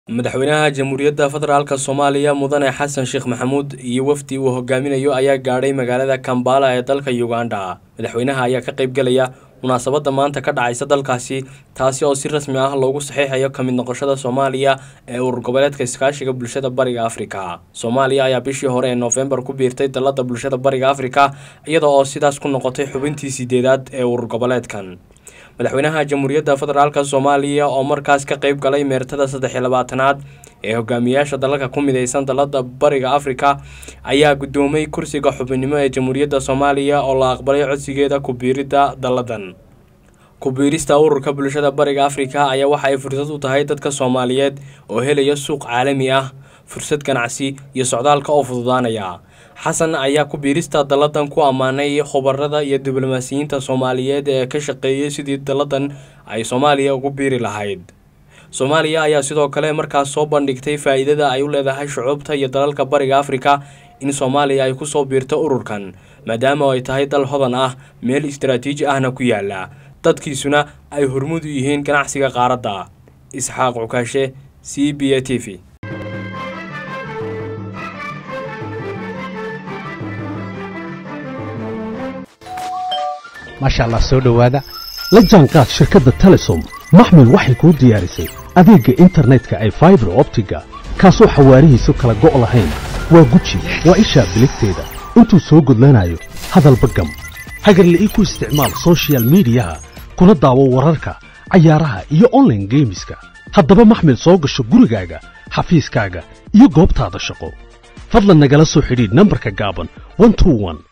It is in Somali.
madaxweynaha jamhuuriyadda federaalk soomaaliya mudane xasan sheekh maxamuud iyo wafdi uu hogaaminayo ayaa gaadhay magaalada kambala ee dalka uganda madaxweynaha ayaa ka qaybgelaya munaasabadda maanta ka dhacaysa dalkaasi taasi oo si rasmi ah loogu saxiixayo ka mid noqoshada soomaaliya ee urur goboleedka iskaashiga bulshada bariga afrika soomaaliya ayaa bishii hore ee noofembar ku biirtay dalladda bulshada bariga afrika iyada oo sidaas ku noqotay xubintii sideedaad ee urur goboleedkan madaxweynaha jamhuuriyadda federaalk soomaaliya oo markaas ka qayb galay meertada saddex iyo labaatanaad ee hogaamiyaasha dalalka ku mideysan dalada bariga afrika ayaa guddoomay kursiga xubinimo ee jamhuuriyadda soomaaliya oo la aqbalay codsigeeda ku-biiridda dalladan ku-biirista ururka bulshada bariga afrika ayaa waxa ay fursad u tahay dadka soomaaliyeed oo helaya suuq caalami ah fursad ganacsi iyo socdaalka oo fududaanaya xasan ayaa ku-biirista dalladan ku ammaanay khubarada iyo diblomaasiyiinta soomaaliyeed ee ka shaqeeyay sidii dalladan ay soomaaliya ugu biiri lahayd soomaaliya ayaa sidoo kale markaas soo bandhigtay faa-iidada ay u leedahay shucuubta iyo dalalka bariga afrika in soomaaliya ay kusoo biirto ururkan maadaama ay tahay dal hodan ah meel istaraatiiji ahna ku yaala dadkiisuna ay hormud u yihiin ganacsiga qaaradda isxaaq cukaashe c b a t v maasha allah soo dhowaada la jaanqaad shirkadda telesom maxmil waxay kuu diyaarisay adeegga internetka ay faibar optiga kaasoo xawaarihiisu kala go' lahayn waa guji waa ishaa biligteeda intuu soo gudlanayo hadalba gam hagarla'ii ku isticmaal sochial midiyaha kuna daawo wararka cayaaraha iyo onlaine geemiska haddaba maxmil soo gasho gurigaaga xafiiskaaga iyo goobtaada shaqo fadlan nagala soo xidhiidh nambarka gaaban